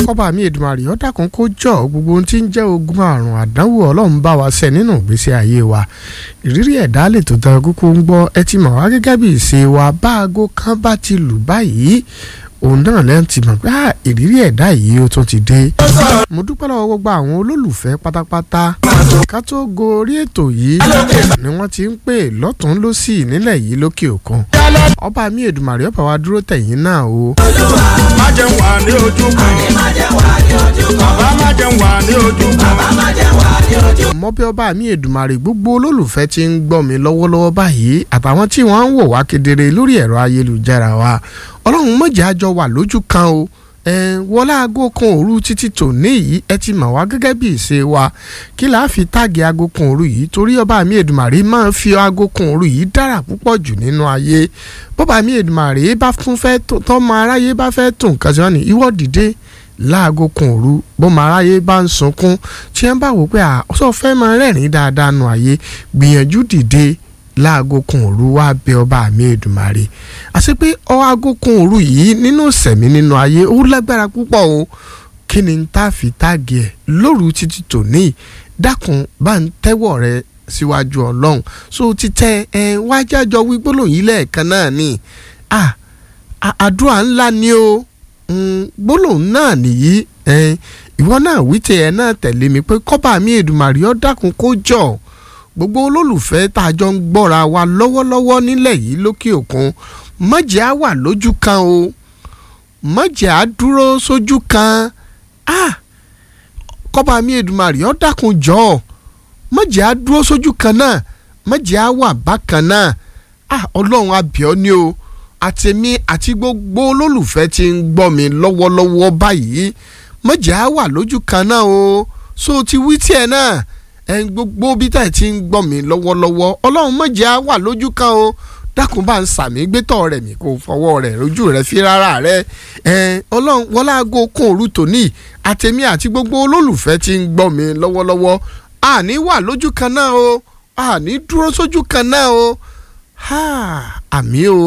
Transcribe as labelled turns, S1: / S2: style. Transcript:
S1: kọ́ba mi Èdùmàrè ó dákun kó jọ gbogbo ohun tí ń jẹ́ ogun àrùn àdánwò ọlọ́run bá wa ṣe nínú ìgbésí ayé wa ìrírí ẹ̀dá lè tó tẹ kúkú ń gbọ́ ẹ ti mọ̀ wá gẹ́gẹ́ bí ìṣe wa bá aago kan bá ti lù báyìí òun náà lẹ́yìn ti mọ̀ pé ìrírí ẹ̀dá yìí ó tún ti dé. mo dúpẹ́ lọ́wọ́ gbogbo àwọn olólùfẹ́ pátápátá ká tó gorí ètò yìí ni wọ́n ti ń pè lọ́tún lọ́sì nílẹ̀ yìí lókè òkun. ọba mi Èdùmàrè ọba wa dúró tẹ̀yìn náà o.
S2: má jẹun wà ní ojú kan. bàbá má jẹun wà ní ojú kan.
S1: mọ bí ọba mi Èdùmàrè gbogbo olólùfẹ́ ti ń gbọ́ mi lọ́wọ́lọ́wọ́ báyìí àtàwọn tí wọ́n ń wò wá kedere lórí ẹ̀rọ ayélujára wa ọlọ́run mọ̀jẹ̀ àjọ wà lójú kan o wọlé aago kan òru títí tòní yìí ẹ ti mọ̀ wá gẹ́gẹ́ bí ìṣe wa kí là á fi táàgì aago kan òru yìí torí ọba mi Èdùmàrè máa ń fi aago kan òru yìí dára púpọ̀ jù nínú ayé bọ́ba mi Èdùmàrè bá tún fẹ́ tọ́mọ aráyé bá fẹ́ tún nǹkan sí wọn ní ìwọ dìde láago kan òru bọ́mọ aráyé bá ń sunkún tí wọ́n bá wò pé àṣọ fẹ́ máa rẹ́rìn-ín dáadáa nù ayé gbìyànjú dìde láago kan òru wá bẹ ọba mi Èdùmàrè àti pé ọ aago kan òru yìí nínú sẹ̀mí nínú ayé ó lágbára púpọ̀ o kí ni tá a fi táàgì ẹ̀ lóru títí tòní dákun bá ń tẹ́wọ̀ rẹ síwájú ọlọ́run so ti tẹ ẹ wájájọ wí gbólóhùn yìí lẹ́ẹ̀kan náà ni àdúrà ńlá ni o gbólóhùn náà nìyí ìwọ náà wí tẹ ẹ náà tẹ̀lé mi pé kọ́ba mi Èdùmàrè ó dákun kó jọ gbogbo olólùfẹ́ tá a jọ ń gbọ́ra wa lọ́wọ́lọ́wọ́ nílẹ̀ yìí lókè òkun mọ̀jẹ̀ á wà lójú kan o mọ̀jẹ̀ á dúró sójú kan ah kọ́ba mi Èdùmàrè ó dákun jọ mọ̀jẹ̀ á dúró sójú kan náà mọ̀jẹ̀ á wà bákan náà ah ọlọ́run abíọ́ ni o àtẹ̀mí àti gbogbo olólùfẹ́ tí ń gbọ́ mi lọ́wọ́lọ́wọ́ báyìí mọ̀jẹ̀ á wà lójú kan náà o so ti wí tiẹ̀ náà ẹ gbogbo bí tá ẹ ti ń gbọ́ mi lọ́wọ́lọ́wọ́ ọlọ́run mọ̀jẹ̀ á wà lójú kan o dákun bá ń sàmì gbẹ́tọ̀ rẹ̀ mi kò fọwọ́ rẹ̀ lójú rẹ̀ fi rárá rẹ̀ ẹ ọlọ́run wọlé aago kún òru tòní àtẹ̀mí àti gbogbo olólùfẹ́ tí ń gbọ́ mi lọ́wọ́lọ́wọ́ àní wà lójú kan náà o àní dúró sójú kan náà o àmì o.